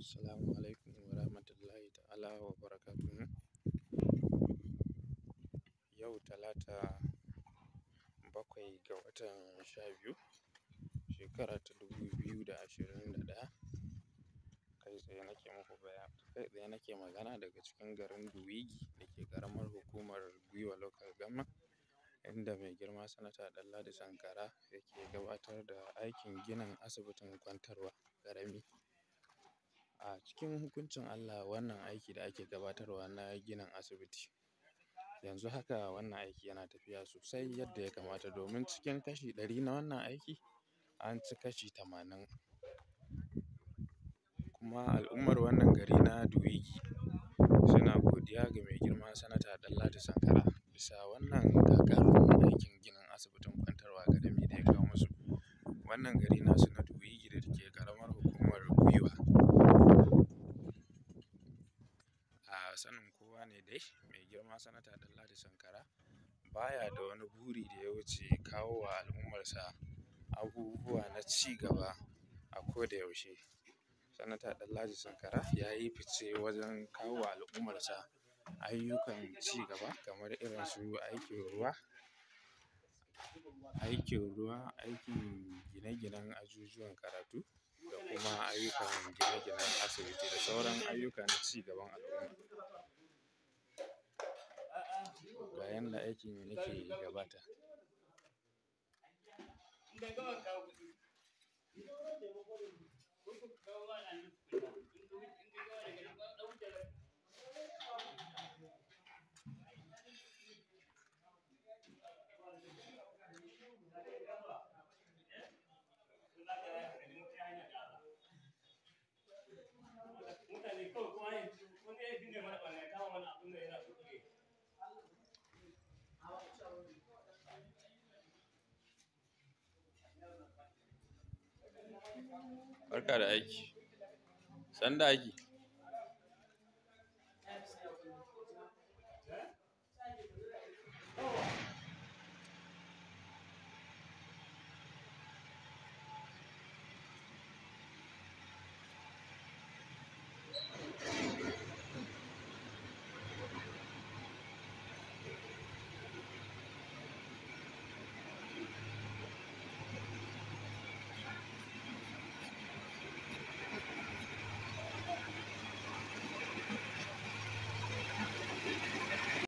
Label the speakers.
Speaker 1: Assalamu alaikum wa rahmatullahi ta'ala wa barakatuhu. Yau Talata bakwai ga watan sha biyu shekara ta dubu biyu da ashirin da ɗaya. Kai tsaye nake muku baya kai tsaye nake magana daga cikin garin Duwigi da ke ƙaramar hukumar Gwiwa Local Government inda mai girma Sanata Ɗanladi Sankara yake gabatar da aikin ginin asibitin kwantarwa ƙarami. A cikin hukuncin Allah wannan aiki da ake gabatarwa na ginin asibiti yanzu haka wannan aiki yana tafiya sosai yadda ya kamata domin cikin kashi ɗari na wannan aiki an ci kashi tamanin. Kuma al'ummar wannan gari na Duwigi suna godiya ga mai girma Sanata Ɗanladi Sankara bisa wannan gagarumin aikin ginin asibitin kwantarwa ƙarami da ya kawo musu. Wannan gari nasu na Duwigi da ke ƙaramar hukumar Gwiwa. A sanin kowa ne dai mai girma Sanata Ɗanladi Sankara baya da wani buri da ya wuce kawo wa al'ummarsa abubuwa na ci gaba a ko da yaushe. Sanata Ɗanladi Sankara ya yi fice wajen kawo wa al'ummarsa ayyukan ci gaba kamar irin su aikin ruwa, aikin ruwa, aikin gine-ginen ajujuwan karatu da kuma ayyukan gine-ginen asibiti da sauran ayyuka na ci gaban al'umma. Ga yanda aikin yake gabata. Barka da aiki, sannu da aiki.